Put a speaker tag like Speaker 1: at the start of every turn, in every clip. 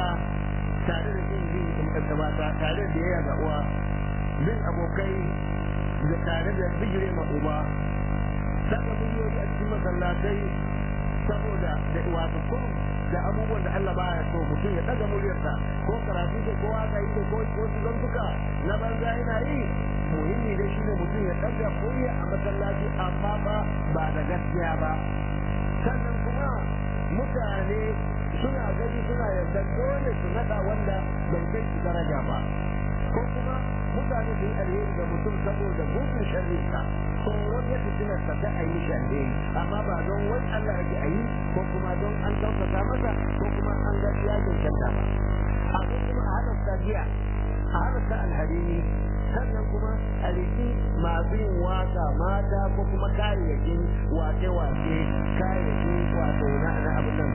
Speaker 1: tare da yin bin ba tare da yaya ga uwa bin abokai da tare da bijire ma uba saka miliyoyi a cikin masallatai saboda da wato ko da abubuwan da Allah baya so mutum ya daga muryarsa ko karatu ko ko waka yi ko ko zantuka na banza yana yi muhimmi da shi ne mutum ya daga murya a masallaci amma ba ba da gaskiya ba sannan kuma mutane suna gani suna yarda dole su nada wanda bai kai su daraja ba ko kuma mutane su yi alheri ga mutum saboda gudun sharrinsa tsoron ya fitina sa ta a yi shi alheri amma ba don wai Allah yake a yi ko kuma don an ɗaukaka masa ko kuma an ga ya cancanta ba abu kuma a halasta giya a halasta alharini sannan kuma a riki masu yin waka mata ko kuma kayayyakin wake-wake kayayyakin wato na na abin nan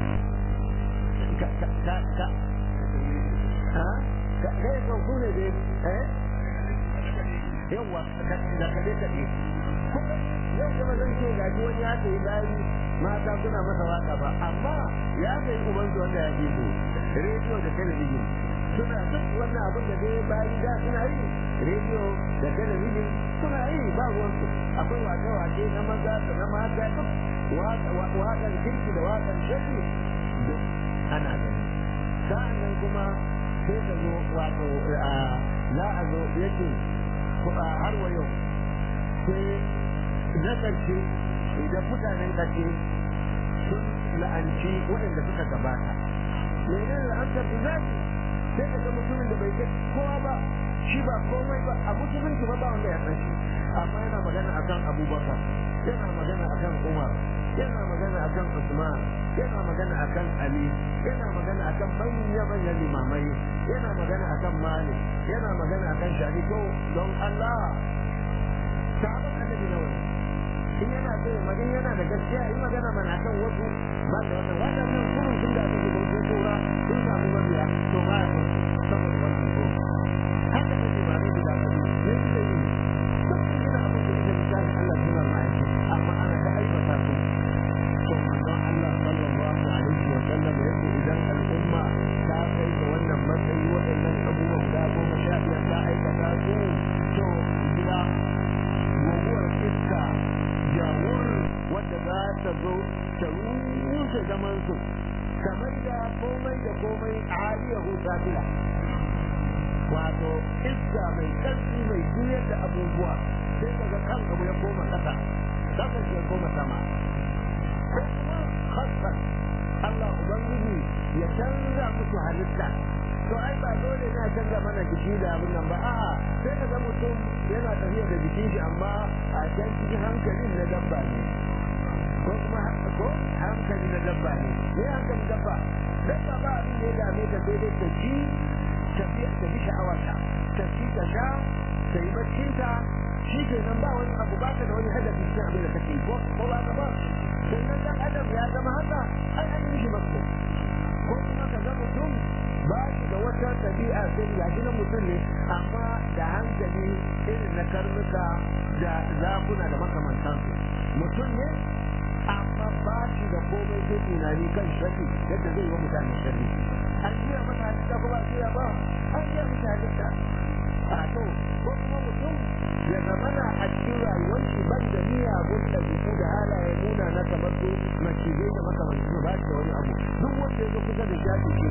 Speaker 1: ka ka ka ka ha ka kai ka ku ne dai eh yawa da da kade kade kuma yau kuma zan ce ga wani ya kai bayi mata suna masa waka ba amma ya kai uban su wanda ya ke so rediyo da talabijin suna duk wannan abin da dai bayi da suna yi rediyo da talabijin suna yi ba ruwansu akwai wake-wake na maza da na mata duk waƙan kirki da waƙan shafi duk ana gani sa'an nan kuma sai ka zo wato za a zo yake har wa yau sai na ƙarshe idan mutanen ƙarshe sun la'anci waɗanda suka gabata menene la'antar da zafi sai ka ga mutumin da bai kai kowa ba shi ba komai ba a musulunci ba ba wanda ya san shi amma yana magana akan abubakar yana magana akan umar yana magana akan usman yana magana akan ali yana magana akan manya manyan limamai yana magana akan malik yana magana akan shahiko don allah sabon annabi na wani in yana so magana yana da gaskiya in magana mana akan wasu ba da wannan waɗannan kurun sun da ake bautar tura sun samu mabiya to ba ya saboda wannan ko haka take ba ne da zaɓi ne shi da yi duk yana abin da ita misali Allah suna ma'aiki amma ana ta aibata su to manzon Allah sallallahu alaihi wa sallam ya ce idan al'umma ta kai ga wannan matsayi waɗannan abubuwa guda goma sha biyar ta aikata su to gida guguwar iska jawur wadda za ta zo ta rushe zaman su kamar da komai da komai aliyahu safila wato iska mai ƙarfi mai juyar da abubuwa sai daga kan abu ya koma ƙasa ƙasa ya koma sama ko kuma hassan Allah Ubangiji ya canza musu halitta to ai ba dole ne a canza mana jiki da abin nan ba a'a sai ka ga mutum yana tafiya da jikin shi amma a can cikin hankalin na dabba ne ko kuma ko hankali na dabba ne ne hankali dabba dabba ba abin da ya dame ta sai dai ta ci tafiya ta bi sha'awarta ta ci ta sha ta yi baccin ta shi ke nan ba wani abu ba ta da wani hadafi cikin abin da take ko ko ba ka ba sannan dan adam ya zama haka ai an yi shi mako ko kuma ka ga mutum ba shi da wata tabi'a sai ya shi na mutum ne amma da hankali irin na karnuka da zakuna da makamantansu mutum ne amma ba shi da komai zai tunani kan sharri yadda zai yi mutane sharri an jiya masa halitta ko ba jiya ba an jiya masa halitta a to ko kuma mutum ya zamana a cikin rayuwar shi ban da miyagun ɗabi'u da halaye nuna na kamar su macizai da makamanci ba shi da wani abu duk wanda ya zo kusa da shafi shi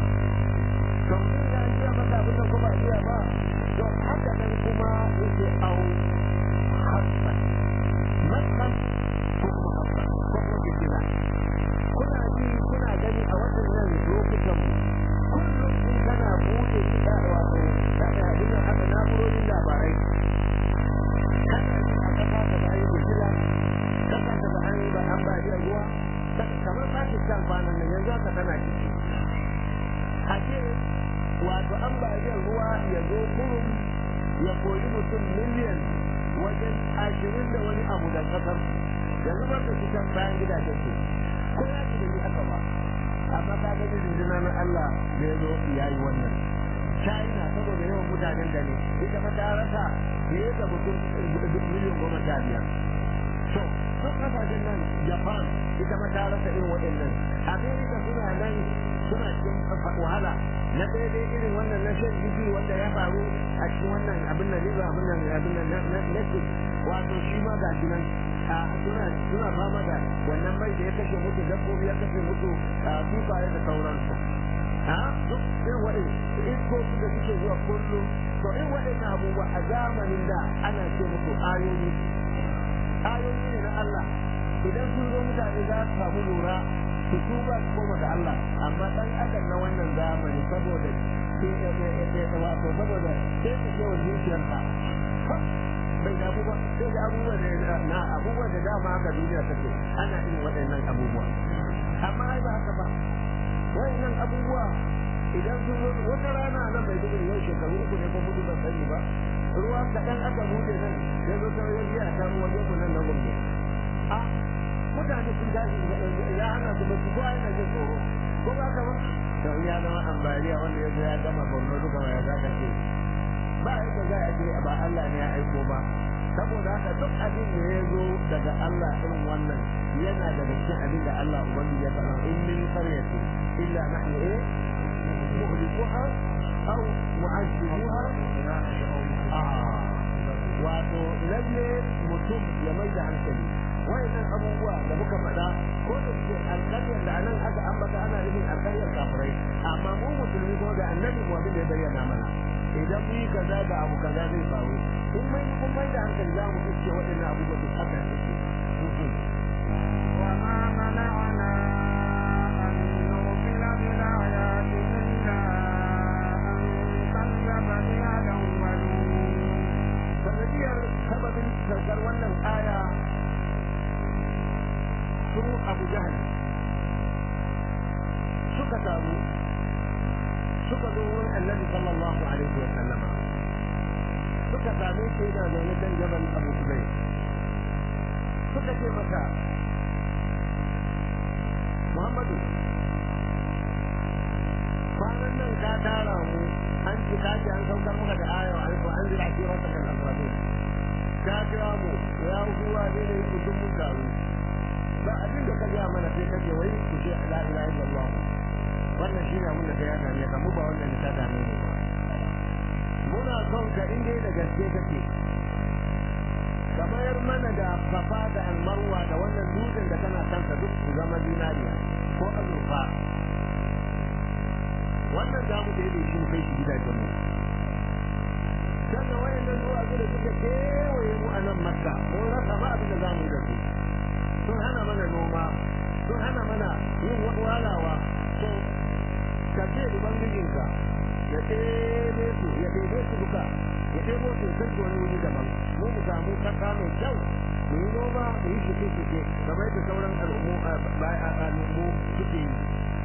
Speaker 1: to mutum ya jiya masa abin da ko ba jiya ba to haka nan kuma yake au hassan matsan ko kuma hassan ko kuma jikina kuna ji kuna gani a waɗannan lokutan kullum in kana buɗe kiɗa wato kana ina haka na'urorin labarai kana ji a ƙasa ka ba yi bujila ƙasa ka ba an yi ba an ba ruwa kamar Pakistan kwanan nan yanzu haka tana ciki a ce wato ambaliyar ruwa ya zo kurum ya koyi mutum miliyan wajen ashirin da wani abu da kasar yanzu ba su cikin bayan gidajen su ko ya ci da ni haka ba amma ka gani rundunar na Allah da ya zo ya yi wannan China saboda yawan mutanen da ne ita ma ta rasa fiye da mutum miliyan goma sha biyar to duk kasashen nan Japan ita ma ta rasa irin waɗannan America suna nan suna cikin wahala na ɗaya dai irin wannan na shan jiki wanda ya faru a cikin wannan abin nan riba abin nan abin nan na netflix wato shi ma ga shi nan suna suna fama da wannan mai da ya kashe mutu dabbobi ya kashe mutu kifaye da sauransu a duk irin waɗin iskoki da suke zuwa kullum to in waɗannan abubuwa a zamanin da ana ce musu ayoyi ayoyi ne na Allah idan sun zo mutane za su samu lura su tuba su koma ga Allah amma dan adam na wannan zamani saboda wato saboda sai su ce wa zuciyarsa bai da abubuwa sai da abubuwa da na abubuwa da dama haka duniya take ana yin waɗannan abubuwa amma ai ba haka ba waɗannan abubuwa idan sun zo wata rana nan mai dubu yau shekaru uku ne ko mutu ban sani ba ruwa kaɗan aka bude nan ya zo ta wajen biya ta ruwan yau nan na gombe a mutane sun tashi ya hana su ba su ko yana jin tsoro ko ba ka ba to ya zama ambaliya wanda ya zo ya gama borno duka ya zaka ce ba yadda za a ce ba Allah ne ya aiko ba saboda haka duk abin da ya zo daga Allah irin wannan yana daga cikin abin da Allah ubangiji ya faɗa in min qaryati illa nahnu eh muhlikuha aw mu'azzibuha wato lalle mutum ya mai da hankali wayannan abubuwa da muka faɗa ko da suke alƙaryar da anan aka ambata ana nufin alƙaryar kafirai amma mu musulmi ko da annabi mu abin da ya bayyana mana idan mu yi kaza da abu kaza zai faru in mai kun mai da hankali za mu iske waɗannan abubuwa duk haka suke
Speaker 2: وما منعنا أن نرسل بالآيات إلا أن كذب بها الأولون
Speaker 1: sanadiyar sababin saukar wannan aya su abu jahal suka taru suka zo wurin annabi sallallahu alaihi wa sallama suka same shi yana zaune kan jabal abu kubai suka ce masa muhammadu kwanan nan ka tara mu an ci kaji an saukar maka da aya an ko an jira kira ta kan alfadu ka kira mu ya huwa ne ne ku dun mun taru ba abin da ka ga mana sai kace wai ku ce la ilaha illallah wannan shi ne abin da kai ya dame ka mu ba wannan ne ta dame mu ba muna son ka inda da gaske kake kamar mana da safa da almarwa da wannan dutsen da kana kansa duk su zama dinariya ko azurfa wannan za mu daidai shi mu kai shi gidajen mu sannan wayannan duwatsu da suka kewaye mu a nan makka mun rasa ba abin da za mu yi da su sun hana mana noma sun hana mana yin walawa to ka ce ubangijinka ya ɗebe su ya ɗebe su duka ya ɗebo su sai su wani wuri daban mu mu samu kasa mai kyau mu yi noma mu yi shuke-shuke kamar da sauran al'ummu suke yi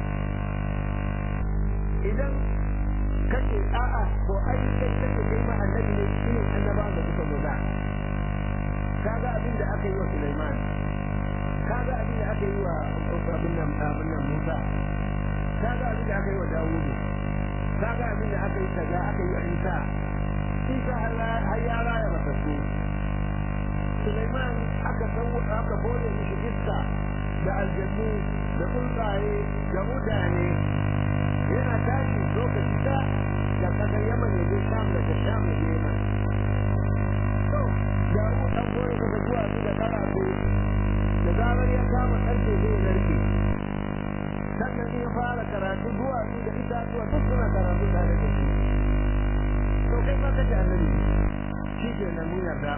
Speaker 1: idan kace a'a ko ai kai kace kai ma annabi ne shi ne annaba da suka zo da kaga abin da aka yi wa Sulaiman kaga abin da aka yi wa abin nan abin nan Musa kaga abin da aka yi wa Dawudu kaga abin da aka yi kaza aka yi wa Isa Isa har ya raya matattu Sulaiman aka sau aka bore mishi iska da aljannu da tsuntsaye da mutane yana tashi lokaci da da kaga yaman ya je sham daga sham ya je yaman to da mu dan gore daga zuwa su da karafe da zarar ya kama karfe zai narke sannan in ya fara karatu zuwa su da itatuwa duk suna karatu tare da shi to kai ma kace annabi shi ke nan mun yarda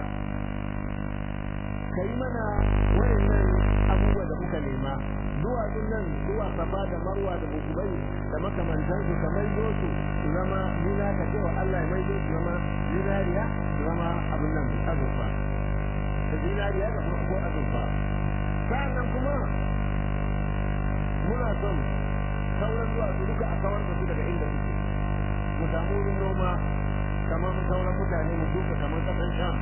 Speaker 1: kai mana wayannan abubuwa da muka nema duwatsun nan zuwa safa da marwa da mukubai da makamantansu ka maido su su zama zina ka cewa Allah ya maido su zama zinariya su zama abin nan azurfa da zinariya da kuma ko azurfa sa'annan kuma muna son sauran duwatsu duka a kawar da su daga inda suke mu samu wurin noma kamar sauran mutane mu duka kamar kasan sham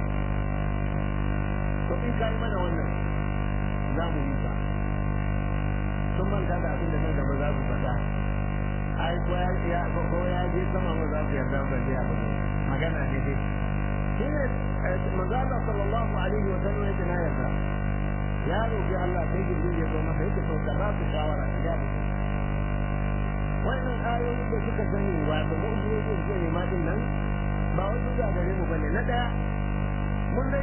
Speaker 1: to in kai mana wannan za mu yi ba sun manta da abin da nan gaba za su faɗa ai ko ya ko ya je sama ma za su yarda ba sai abu magana ne dai shine manzo Allah sallallahu alaihi wa sallam yake na yarda ya roki Allah sai jibril ya zo masa yake to ka ba su shawara ya wannan ayoyin da suka sani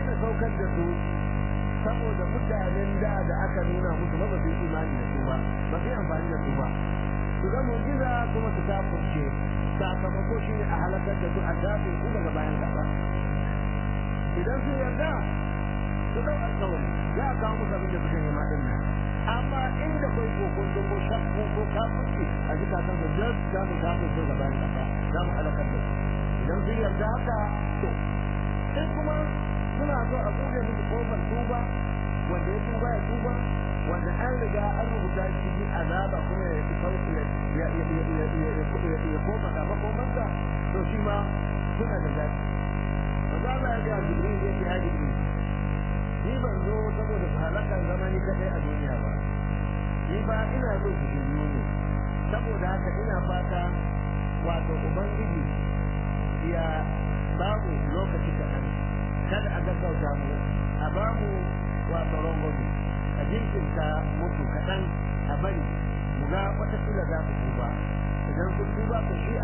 Speaker 1: daina saukar da su saboda mutanen da da aka nuna musu ba su yi imani da su ba ba su yi amfani da su ba su ga mu'jiza kuma su kafurce sakamako shi ne a halakar da su a dafin su daga bayan kasa idan sun yarda su ɗau alƙawari za a kawo musu abin da suka nema ɗin nan amma inda kai kokon ko shakku ko kafurci a zukatan su jas za mu kafurce ga bayan kasa za mu halakar da su idan sun yarda haka to sai kuma suna so a buɗe musu kofar tuba wanda ya tuba ya tuba wanda an riga an rubuta shi bi azaba kuma ya fi sauki ya ya koma gaba komarsa to shi ma suna da zafi maza Allah ya ga Jibril ya ce ya Jibril ni ban zo saboda su halakan zamani kaɗai a duniya ba ni ba ina so su shiryu ne saboda haka ina fata wato ubangiji ya babu lokaci kaɗan kada a gaggauta mu a bamu wato rangwami a jinkirta mutu kaɗan a bari mu ga watakila za su tuba idan sun tuba to shi